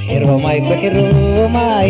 ኩሒሮማይ ኩሒሮማይ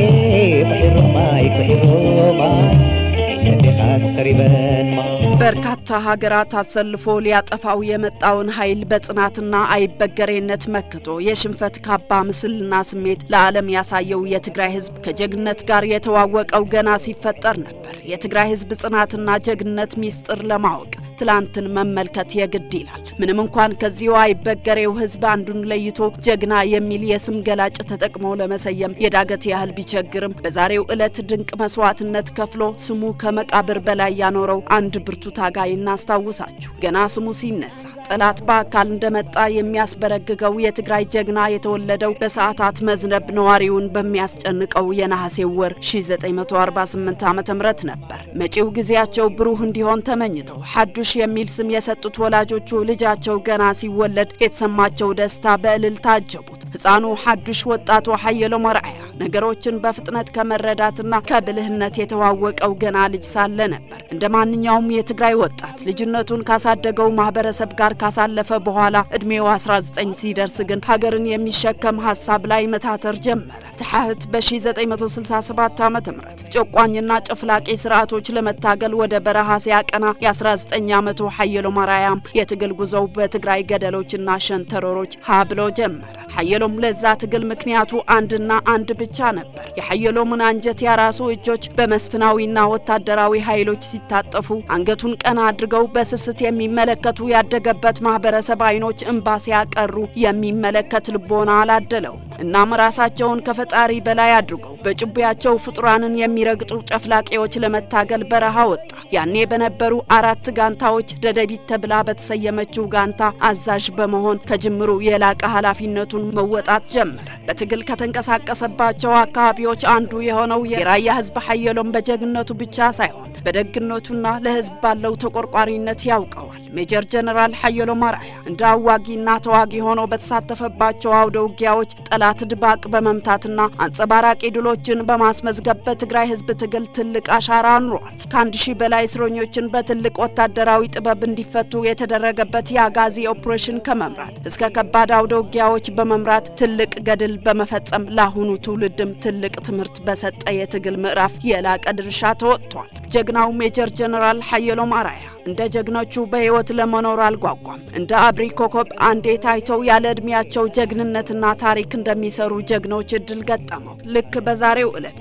ኩሒሮማይ ኩሒሮማይ ኢነዴኻ ሰሪበንማ በርካታ ሀገራት አሰልፎ ሊያጠፋው የመጣውን ኃይል በጽናትና አይበገሬነት መክቶ የሽንፈት ካባ ምስልና ስሜት ለዓለም ያሳየው የትግራይ ሕዝብ ከጀግነት ጋር የተዋወቀው ገና ሲፈጠር ነበር። የትግራይ ሕዝብ ጽናትና ጀግነት ሚስጥር ለማወቅ ትላንትን መመልከት የግድ ይላል። ምንም እንኳን ከዚሁ አይበገሬው ሕዝብ አንዱን ለይቶ ጀግና የሚል የስም ገላጭ ተጠቅሞ ለመሰየም የዳገት ያህል ቢቸግርም በዛሬው ዕለት ድንቅ መስዋዕትነት ከፍሎ ስሙ ከመቃብር በላይ ያኖረው አንድ ብርቱ ታጋይ እናስታውሳችሁ። ገና ስሙ ሲነሳ ጠላት በአካል እንደመጣ የሚያስበረግገው የትግራይ ጀግና የተወለደው በሰዓታት መዝነብ ነዋሪውን በሚያስጨንቀው የነሐሴው ወር 1948 ዓ ም ነበር። መጪው ጊዜያቸው ብሩህ እንዲሆን ተመኝተው ሐዱሽ የሚል ስም የሰጡት ወላጆቹ ልጃቸው ገና ሲወለድ የተሰማቸው ደስታ በእልልታ አጀቡት። ሕፃኑ ሐዱሽ ወጣቱ ሀየሎም አርአያ ነገሮችን በፍጥነት ከመረዳትና ከብልህነት የተዋወቀው ገና ልጅ ሳለ ነበር። እንደ ማንኛውም የትግራይ ወጣት ልጅነቱን ካሳደገው ማህበረሰብ ጋር ካሳለፈ በኋላ እድሜው 19 ሲደርስ ግን ሀገርን የሚሸከም ሀሳብ ላይ መታተር ጀመረ። ትሐህት በ1967 ዓ ም ጨቋኝና ጨፍላቂ ስርዓቶች ለመታገል ወደ በረሃ ሲያቀና የ19 ዓመቱ ሀየሎም አርአያም የትግል ጉዞው በትግራይ ገደሎችና ሸንተረሮች ሀ ብሎ ጀመረ። ሀየሎም ለዛ ትግል ምክንያቱ አንድና አንድ ብቻ ነበር። የሀየሎምን አንጀት ያራሱ እጆች በመስፍናዊና ወታደራዊ ኃይሎች ሲታጠፉ አንገቱን ቀና አድርገው በስስት የሚመለከቱ ያደገበት ማህበረሰብ አይኖች እንባ ሲያቀሩ የሚመለከት ልቦና አላደለው። እናም ራሳቸውን ከፈጣሪ በላይ አድርገው በጭቢያቸው ፍጡራንን የሚረግጡ ጨፍላቂዎች ለመታገል በረሃ ወጣ። ያኔ በነበሩ አራት ጋንታዎች ደደቢት ተብላ በተሰየመችው ጋንታ አዛዥ በመሆን ከጅምሩ የላቀ ኃላፊነቱን መወጣት ጀመረ። በትግል ከተንቀሳቀሰባቸው አካባቢዎች አንዱ የሆነው የራያ ህዝብ ሀየሎም በጀግነቱ ብቻ ሳይሆን በደግነቱና ለህዝብ ባለው ተቆርቋሪነት ያውቀዋል። ሜጀር ጀነራል ሀየሎም አርአያ እንደ አዋጊና ተዋጊ ሆኖ በተሳተፈባቸው አውደ ውጊያዎች ጠላት ድባቅ በመምታትና አንጸባራቂ ድሎችን በማስመዝገብ በትግራይ ህዝብ ትግል ትልቅ አሻራ አኑሯል። ከአንድ ሺህ በላይ እስረኞችን በትልቅ ወታደራዊ ጥበብ እንዲፈቱ የተደረገበት የአጋዚ ኦፕሬሽን ከመምራት እስከ ከባድ አውደ ውጊያዎች በመምራት ትልቅ ገድል በመፈጸም ለአሁኑ ትውልድም ትልቅ ትምህርት በሰጠ የትግል ምዕራፍ የላቀ ድርሻ ተወጥቷል። ጀግናው ሜጀር ጀነራል ሀየሎም አርአያ እንደ ጀግኖቹ በህይወት ለመኖር አልጓጓም። እንደ አብሪ ኮከብ አንዴ ታይተው ያለ ዕድሜያቸው ጀግንነትና ታሪክ እንደሚሰሩ ጀግኖች እድል ገጠመው። ልክ በዛሬው ዕለት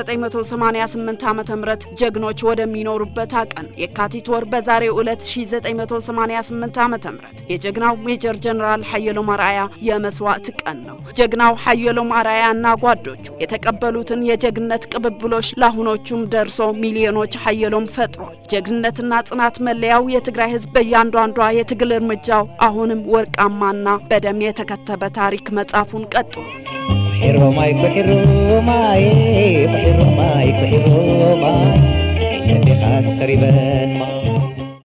በ1988 ዓ ም ጀግኖች ወደሚኖሩበት አቀን የካቲት ወር በዛሬው ዕለት 1988 ዓ ም የጀግናው ሜጀር ጀነራል ሀየሎም አርአያ የመስዋዕት ቀን ነው። ጀግናው ሀየሎም አርአያና ጓዶቹ የተቀበሉትን የጀግነት ቅብብሎች ለአሁኖቹም ደርሶ ሚሊዮኖች ሀየሎም ፈጥሯል። ጀግንነትና ጽናት መለያው የትግራይ ህዝብ በእያንዳንዷ የትግል እርምጃው አሁንም ወርቃማና በደም የተከተበ ታሪክ መጻፉን ቀጥሏል። ኩሒሮማይ ኩሒሮማይ ኩሒሮማይ ኩሒሮማይ ኢነዴኻ ሰሪበንማ